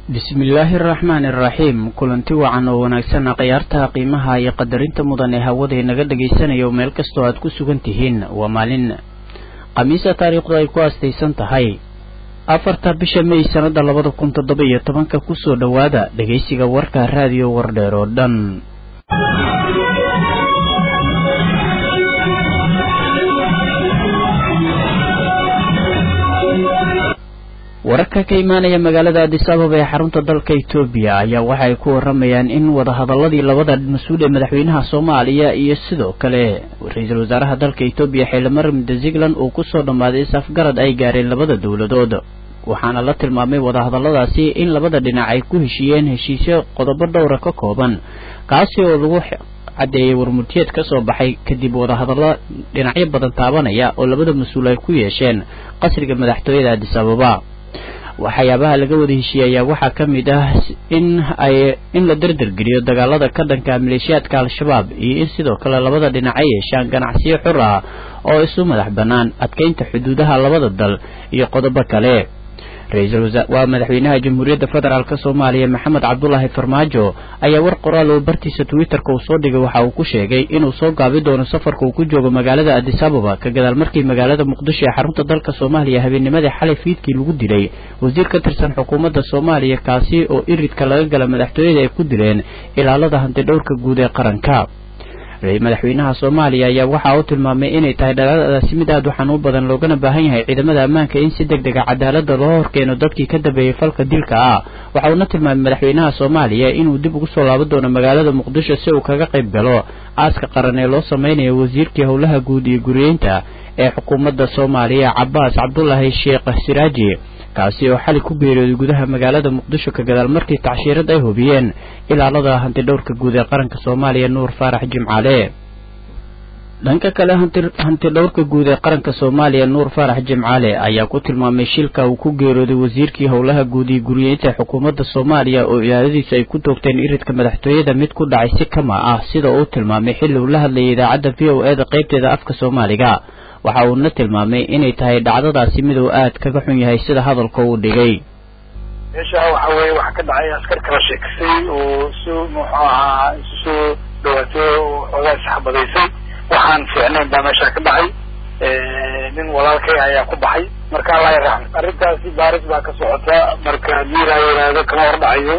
bismillaahi araxmaani araxiim kulanti wacan oo wanaagsan khiyaarta qiimaha iyo qadarinta mudan ee hawada inaga dhagaysanayo meel kastoo aad ku sugan tihiin waa maalin khamiisa taariikhdu ay ku aastaysan tahay afarta bisha may sannada labada kun toddoba iyo tobanka kusoo dhowaada dhegaysiga warka raadiyo wardheer oo dhan wararka ka imaanaya magaalada adis ababa ee xarunta dalka etoobiya ayaa waxa ay ku waramayaan in wadahadaladii labada mas-uul ee madaxweynaha soomaaliya iyo sidoo kale ra-iisul wasaaraha dalka etoobiya xildhimar midzealand uu kusoo dhammaaday is-afgarad ay gaareen labada dowladood waxaana la tilmaamay wadahadaladaasi in labada dhinac ay ku heshiiyeen heshiisyo qodobo dhowra ka kooban kaasi oo lagu caddeeyay warmurtiyeed ka soo baxay kadib wadahadallo dhinacyo badan taabanaya oo labada mas-uul ay ku yeesheen qasriga madaxtooyada adis ababa waxyaabaha laga wada heshiiyey ayaa waxaa ka mid ah in ay in la derdergeliyo dagaalada ka dhanka maleeshiyaadka al-shabaab iyo in sidoo kale labada dhinac ay yeeshaan ganacsiyo xur ah oo isu madax bannaan adkeynta xuduudaha labada dal iyo qodobo kale ra-iisul wasa waa madaxweynaha jamhuuriyadda federaalk soomaaliya maxamed cabdulaahi farmaajo ayaa war qoraal oo bartiisa twitterka uu soo dhigay waxa uu ku sheegay inuu soo gaabi doono safarka uu ku joogo magaalada adis ababa ka gadaal markii magaalada muqdisho ee xarunta dalka soomaaliya habeennimadii xalay fiidkii lagu dilay wasiir ka tirsan xukuumadda soomaaliya kaasi oo iridka laga gala madaxtooyada ay ku dileen ilaalada hantidhowrka guud ee qaranka madaxweynaha soomaaliya ayaa waxa uu tilmaamay inay tahay dhalaadaasi mid aad u xanuun badan loogana baahan yahay ciidamada ammaanka in si deg dega cadaalada loo horkeeno dadkii ka dambeeyey falka dilka ah waxa uuna tilmaamay madaxweynaha soomaaliya inuu dib ugu soo laaban doono magaalada muqdisho si uu kaga qayb galo aaska qaran ee loo sameynayo wasiirkii howlaha guud iyo guriyeynta ee xukuumadda soomaaliya cabaas cabdulaahi sheekh siraaji kaasi oo xali ku geeriyooday gudaha magaalada muqdisho ka gadaal markii tacshiirad ay hubiyeen ilaalada hantidhowrka guud ee qaranka soomaaliya nuur faarax jimcaale dhanka kale hantidhowrka guud ee qaranka soomaaliya nuur faarax jimcaale ayaa ku tilmaamay shilka uu ku geeriyooday wasiirkii howlaha guud iyo guriyeynta xukuumadda soomaaliya oo ilaaladiisu ay ku toogteen iridka madaxtooyada mid ku dhacay si kama ah sida uu tilmaamay xilli uu la hadlayay idaacadda v o e da qaybteeda afka soomaaliga waxa uuna tilmaamay inay tahay dhacdadaasi mid uu aad kaga xun yahay sida hadalka uu dhigay meesha waxa weeye waxa ka dhacay askar kala sheekisay oo si muxuu ahaa isu soo dhawaatay oo xoogaa isxabadaysay waxaan fiicnayn baa meesha ka dhacay nin walaalkay ayaa ku baxay marka allah yaraxmo arrintaasi baaris baa ka socota marka miira yiraahdo kama hor dhacayo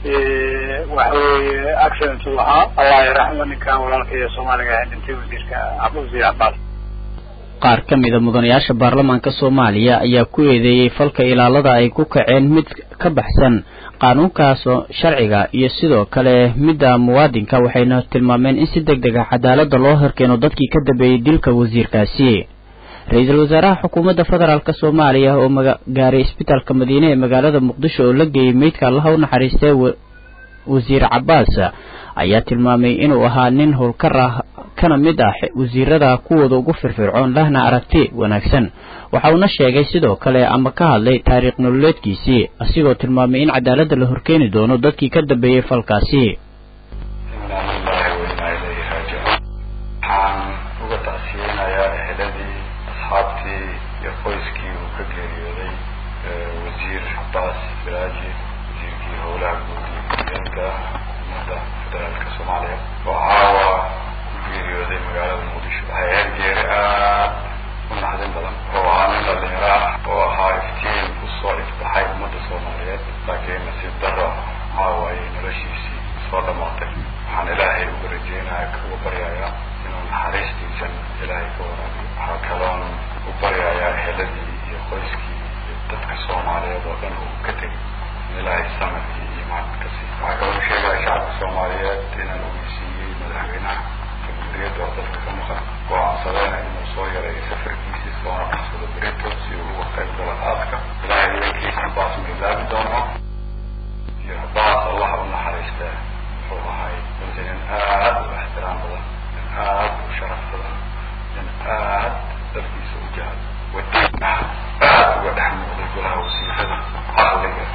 waxa weeye accident uu ahaa allah yaraxmo ninka walaalkay ee soomaaliga ee dhintay wasiirka wasiir cabaas qaar ka mida mudanayaasha baarlamaanka soomaaliya ayaa ku eedeeyey falka ilaalada ay ku kaceen mid ka baxsan qaanuunkaas sharciga iyo sidoo kale midda muwaadinka waxayna tilmaameen in si deg deg a cadaalada loo horkeeno dadkii ka dambeeyey dilka wasiirkaasi ra-iisul wasaaraha xukuumadda federaalk soomaaliya oo gaaray isbitaalka madiine ee magaalada muqdisho oo la geeyey meydka allaha u naxariistay wasiir cabaas ayaa tilmaamay inuu ahaa nin howlkar ah kana mid ah wasiirada kuwooda ugu firfircoon lahna aragti wanaagsan waxa uuna sheegay sidoo kale ama ka hadlay taariikh nololeedkiisii asigoo tilmaamay in cadaaladda la horkeeni doono dadkii ka dambeeyey falkaasi waxaan uga tacsiyeynayaa eheladii asxaabtii iyo qoyskii uu ka geeriyooday wasiir cabaas siraaji wasiirkii howlaha guud iyo guryeynta ummadda federaalka soomaaliya oo caawa geeriyooday magaalada muqdisho waxay ahayd geeri aad u naxdin badan oo ahaa nin dhalinyaro ah oo ahaa iftiin usoo ifbaxay ummadda soomaaliyeed laakiin nasiib daro caawa ayay noloshiisii soo dhamaatay waxaan ilaahay uga rajeynaya uga baryayaa inuu naxariistiisan ilaahay ka waraabiyo waxaa kaloon u baryayaa eheladii iyo qoyskii iyo dadka soomaaliyeed oo dhan uu ka tegay in ilaahay samir iyo iimaan ka siiyo waxaa kaloo sheegaya shacabka soomaaliyeed inaan ogeysiiyey madaxweynaha jamhuuriyadda oo dalka ka maqan go-aansadeen inuu soo yareeyo safarkiisii soona baxsado berito si uu uga qayb galo aaska ilaahay idankiisa baas ma ilaabi doono iyo baas allah u naxariistee wuxuu ahay runtii nin aad u ixtiraam badan nin aad u sharaf badan nin aad dalkiisa u jahal wadiin ah aad uga dhex muuqday golaha wasiirada caqliga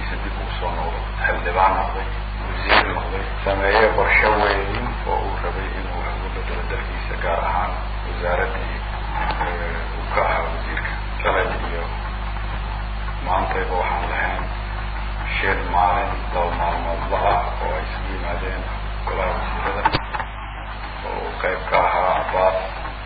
dalkiisa dib ugu soo noqdo xildhibaan noqday wasiir noqday sameeye qorshe weyn oo uu rabay inuu wax uga bedelo dalkiisa gaar ahaan wasaaraddii uu ka ahaa wasiirka shalay iyo maantayba waxaan lahayn shir maalin laba maalmoodla ah oo ay isugu yimaadeen golaha wasiirada oo uu qayb ka ahaa abbaas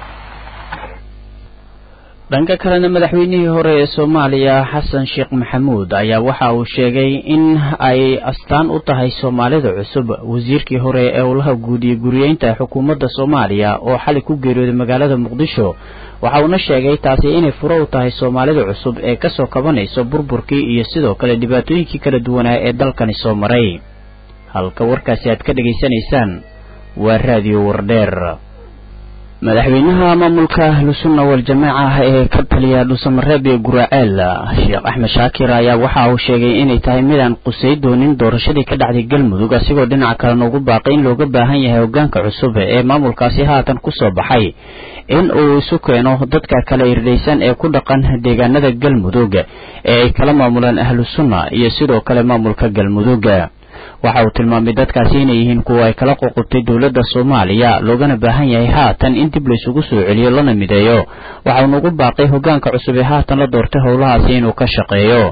dhanka kalena madaxweynihii hore ee soomaaliya xasan sheekh maxamuud ayaa waxa uu sheegay in ay astaan u tahay soomaalida cusub wasiirkii hore ee howlaha guud iyo guriyeynta xukuumadda soomaaliya oo xali ku geeriyooday magaalada muqdisho waxa uuna sheegay taasi inay furo u tahay soomaalida cusub ee kasoo kabanayso burburkii iyo sidoo kale dhibaatooyinkii kala duwanaa ee dalkani soo maray halka warkaasi aad ka dhegaysanaysaan waa raadiyo wardheer madaxweynaha maamulka ahlusunna wal-jamaaca ee ka taliya dhuusamareeb ee guraceel sheekh axmed shaakir ayaa waxa uu sheegay inay tahay midaan qusay doonin doorashadii ka dhacday galmudug asigoo dhinaca kalena ugu baaqay in looga baahan yahay hogaanka cusub ee maamulkaasi haatan kusoo baxay in uu isu keeno dadka kala irdhaysan ee ku dhaqan deegaanada galmudug ee ay kala maamulaan ahlusunna iyo sidoo kale maamulka galmudug waxa uu tilmaamay dadkaasi inay yihiin kuwa ay kala qoqobtay dowladda soomaaliya loogana baahan yahay haatan in dib laysugu soo celiyo lana mideeyo waxa uuna ugu baaqay hogaanka cusub ee haatan la doortay howlahaasi inuu ka shaqeeyo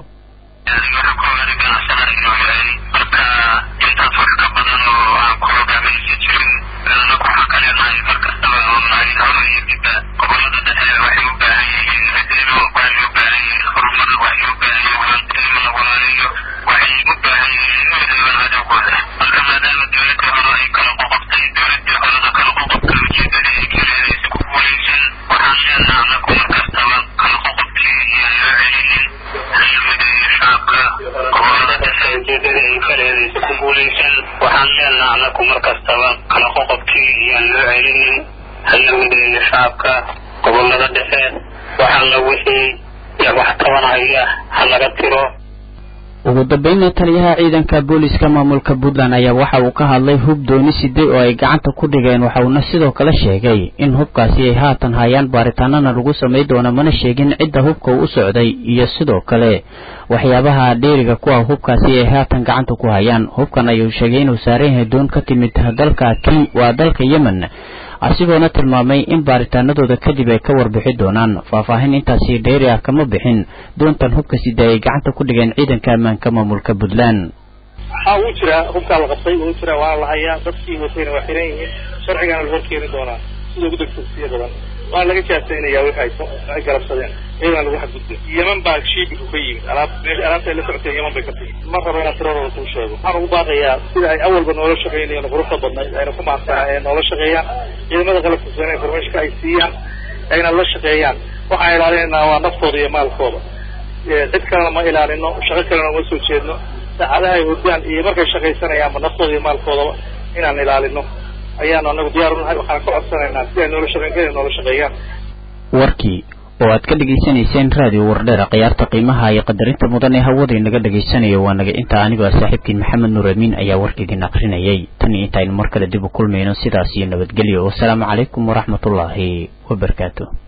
waxaan leenaha anaku mar kastaba kala qoqobkii iyaan loo celinin halla mideeyo shacabka gobolada dhexe waxalla wixii wax tabanaya ha laga tiro ugu dambeynna taliyaha ciidanka booliska maamulka puntland ayaa waxa uu ka hadlay hub dooni siday oo ay gacanta ku dhigeen waxa uuna sidoo kale sheegay in hubkaasi ay haatan hayaan baaritaanana lagu samay doono mana sheegin cidda hubka uu u socday iyo sidoo kale waxyaabaha dheeriga kuwa hubkaasi ay haatan gacanta ku hayaan hubkan ayuu sheegay inuu saaran yahay doon ka timid dalka waa dalka yemen asigoona tilmaamay in baaritaanadooda kadib ay ka warbixi doonaan faahfaahin intaasi dheeri ah kama bixin doontan hubka sida ay gacanta ku dhigeen ciidanka ammaanka maamulka puntland waxaa uu jiraa hubkaa la qabtay uu jiraa waa la hayaa dadkii watayna waa xiran yihiin sharcigana la horkeeni doonaa sida ugu degdegsiya badan waa laga jaasaynayaa wixi ay garabsadeen iyadana lagu xadgudbay yeman baa shiibiku ka yimid alaab meesha alaabta ay la socotay yeman bay ka timi ma rabo inaan tiradooda kuu sheego waxaan ugu baaqayaa sida ay awalba noola shaqeynayeen quruxda badnayd ayna ku maadsanaa ee noola shaqeeyaan ciidamada qalabka sane informationka ay siiyaan ayna la shaqeeyaan waxaan ilaalinaynaa waa naftooda iyo maalkooda cid kalena ma ilaalino shaqo kalena uma soo jeedno saacadaha ay hurdaan iyo markay shaqaysanayaanba naftooda iyo maalkoodaba inaan ilaalino ayaanu anagu diyaar unahay waxaan ka codsanaynaa si ay noola shaqeyn inay noola shaqeeyaan warkii oo aad ka dhegaysanayseen raadiyo wardheera khiyaarta qiimaha iyo qadarinta mudan ee hawada inaga dhegaysanayo waa naga intaa anigoo saaxiibkiin maxamed nuur amiin ayaa warkaidin akrinayay tan iyo intaaynu mar kale dib u kulmayno sidaas iyo nabadgelyo wasalaamu calaykum waraxmatullaahi wabarakaatu